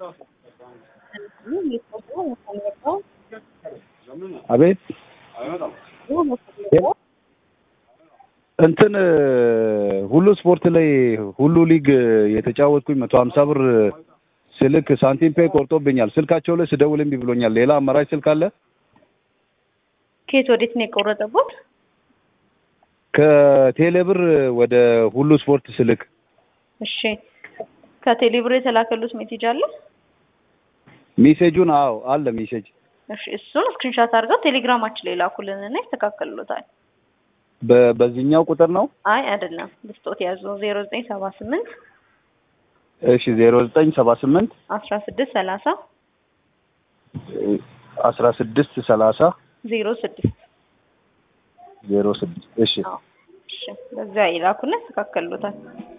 አቤት እንትን ሁሉ ስፖርት ላይ ሁሉ ሊግ የተጫወትኩኝ መቶ ሀምሳ ብር ስልክ ሳንቲም ፔይ ቆርጦብኛል። ስልካቸው ላይ ስደውል እምቢ ብሎኛል። ሌላ አማራጭ ስልክ አለ? ከየት ወዴት ነው የቆረጠቦት? ከቴሌብር ወደ ሁሉ ስፖርት ስልክ እሺ ከቴሌብር የተላከሉት ሜሴጅ አለ? ሜሴጁን አዎ አለ ሜሴጅ። እሺ እሱን ስክሪንሻት አድርገው ቴሌግራማችን ላይ ላኩልንና ይስተካከሉታል። በ- በዚህኛው ቁጥር ነው? አይ አይደለም፣ ብስጦት ያዙ ዜሮ ዘጠኝ ሰባ ስምንት እሺ ዜሮ ዘጠኝ ሰባ ስምንት አስራ ስድስት ሰላሳ አስራ ስድስት ሰላሳ ዜሮ ስድስት ዜሮ ስድስት እሺ እሺ በዚያ ይላኩና ይስተካከሉታል።